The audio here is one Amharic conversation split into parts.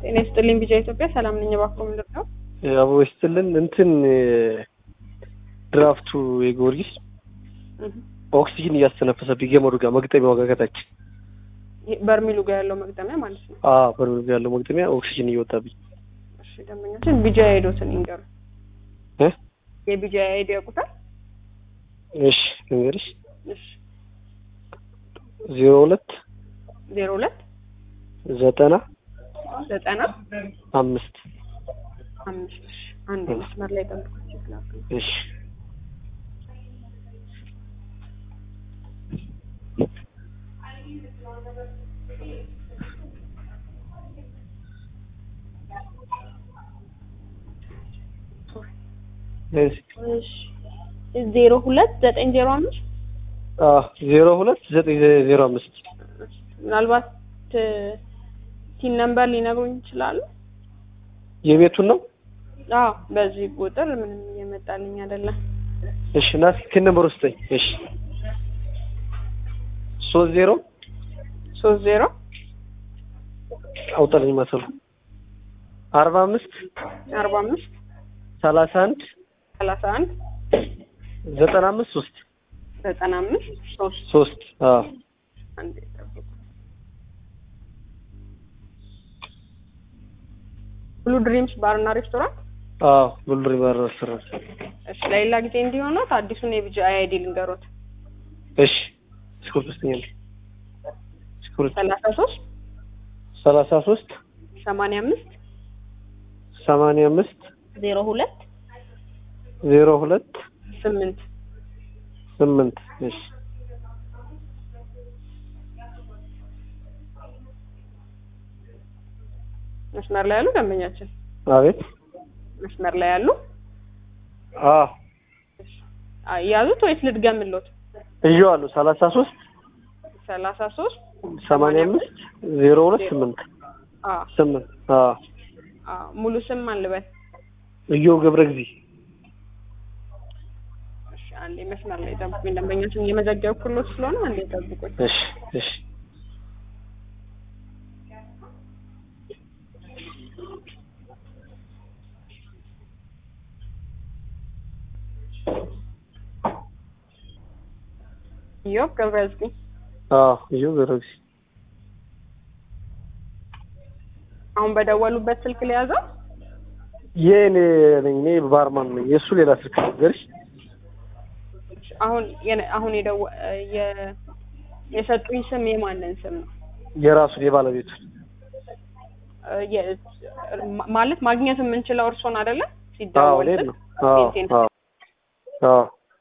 ጤና ይስጥልኝ ቢጃ ኢትዮጵያ ሰላም ነኝ። እባክዎ ምንድን ነው? አቦ ይስጥልን እንትን ድራፍቱ የጊዮርጊስ ኦክሲጅን እያስተነፈሰብኝ ገመዱ ጋር መግጠሚያ ዋጋ ከታች ይሄ በርሚሉ ጋር ያለው መግጠሚያ ማለት ነው። አዎ በርሜል ጋር ያለው መግጠሚያ ኦክሲጅን እየወጣብኝ እሺ ደንበኛችን ቢጃ አይዶትን ይንገሩ። እ የቢጃ አይዲ ያውቁታል? እሺ ልንገርሽ እሺ ዜሮ ሁለት ዜሮ ሁለት ዘጠና ዘጠና አምስት አምስት እሺ አንድ መስመር ላይ ጠብቁ ይችላሉ። እሺ እሺ እሺ ዜሮ ሁለት ዘጠኝ ዜሮ አምስት አዎ ዜሮ ሁለት ዘጠኝ ዜሮ አምስት ምናልባት ቲን ነምበር ሊነግሩኝ ይችላሉ? የቤቱን ነው አዎ በዚህ ቁጥር ምንም እየመጣልኝ አይደለም። እሺ እና እስኪ ከነምበሩ ስጠኝ እሺ ሶስት ዜሮ ሶስት ዜሮ አውጣልኝ ማሰሉ አርባ አምስት አርባ አምስት ሰላሳ አንድ ሰላሳ አንድ ዘጠና አምስት ሶስት ዘጠና አምስት ሶስት ሶስት አዎ አንዴ ጠብቁ። ብሉ ድሪምስ ባርና ሬስቶራንት አዎ ብሉሪ ባር ሬስቶራንት እሺ ለሌላ ጊዜ እንዲሆናት አዲሱን የቢጂ አይዲ ልንገሮት እሺ እስክሪብቶ ስጠኝ አንዴ እስክሪብቶ ሰላሳ ሶስት ሰላሳ ሶስት ሰማንያ አምስት ሰማንያ አምስት ዜሮ ሁለት ዜሮ ሁለት ስምንት ስምንት እሺ መስመር ላይ ያሉ ደንበኛችን አቤት መስመር ላይ ያሉ አዎ አ- ያዙት ወይስ ልድገምሎት? እየዋለሁ ሰላሳ ሶስት ሰላሳ ሶስት ሰማንያ አምስት ዜሮ ሁለት ስምንት አዎ ስምንት አዎ አዎ ሙሉ ስም ማን ልበል? እዮብ ገብረ ጊዜ እሺ አንዴ መስመር ላይ ጠብቁኝ። ደንበኛችን እየመዘገብኩሎት ስለሆነ አንዴ ጠብቁኝ። እሺ እሺ ኢዮብ ገብረዝጊ አዎ እዮብ ገብረ ጊዜ አሁን በደወሉበት ስልክ ሊያዘው የእኔ ነኝ እኔ ባርማን ነኝ የእሱ ሌላ ስልክ ነገርሽ አሁን የነ- አሁን የደወ የ- የሰጡኝ ስም የማንን ስም ነው? የራሱን የባለቤቱን እ የ- ማ- ማለት ማግኘት የምንችለው እርሶን አይደለም? አዎ ሲደወል እኔን ስልክ ነው አዎ ቴንቴን አዎ አዎ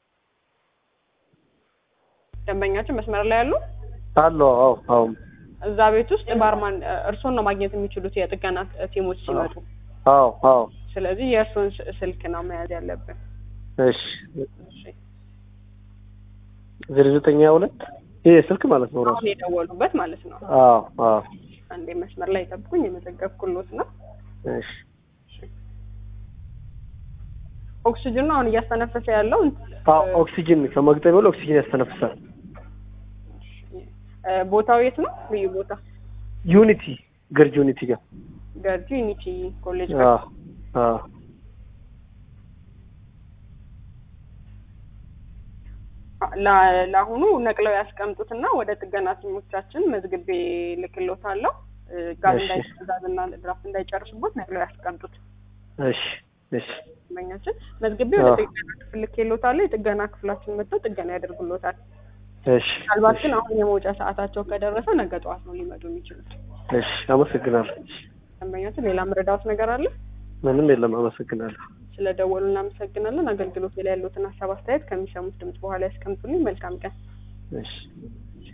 ደንበኛችን መስመር ላይ ያሉ አለው አዎ አዎ እዛ ቤት ውስጥ ባርማን እ እርሶን ነው ማግኘት የሚችሉት የጥገና ቲሞች ሲመጡ። አዎ አዎ ስለዚህ የእርሶን ስ- ስልክ ነው መያዝ ያለብን። እሺ እሺ ዜሮ ዘጠኝ ሀያ ሁለት ይሄ ስልክ ማለት ነው ራሱ አሁን የደወሉበት ማለት ነው። አዎ አዎ አንዴ መስመር ላይ ጠብቁኝ፣ የመዘገብኩሎት ነው። እሺ ኦክሲጅኑ አሁን እያስተነፈሰ ያለው አዎ ኦክሲጅን ከመግጠሚያው ላይ ኦክሲጅን ያስተነፍሳል እ ቦታው የት ነው? ልዩ ቦታ ዩኒቲ ገርጅ ዩኒቲ ጋር ገርጂ ዩኒቲ ኮሌጅ አዎ አዎ ላ- ለአሁኑ ነቅለው ያስቀምጡትና ወደ ጥገና ቲሞቻችን መዝግቤ ልክሎታለሁ። እ ጋዝ እሺ። እንዳይዛዝና ድራፍት እንዳይጨርሱበት ነቅለው ያስቀምጡት። እሺ እሺ መኛችን መዝግቤ ወደ አዎ። ጥገና ክፍል ልኬሎታለሁ። የጥገና ክፍላችን መጥተው ጥገና ያደርጉሎታል። እሺ ምናልባት ግን አሁን የመውጫ ሰዓታቸው ከደረሰ ነገ ጠዋት ነው ሊመጡ የሚችሉት። እሺ አመሰግናለሁ ደንበኛችን ሌላ መረዳት ነገር አለ? ምንም የለም አመሰግናለሁ ስለ ደወሉ እናመሰግናለን። አገልግሎት ላይ ያሉትን ሀሳብ አስተያየት ከሚሰሙት ድምጽ በኋላ ያስቀምጡልኝ። መልካም ቀን። እሺ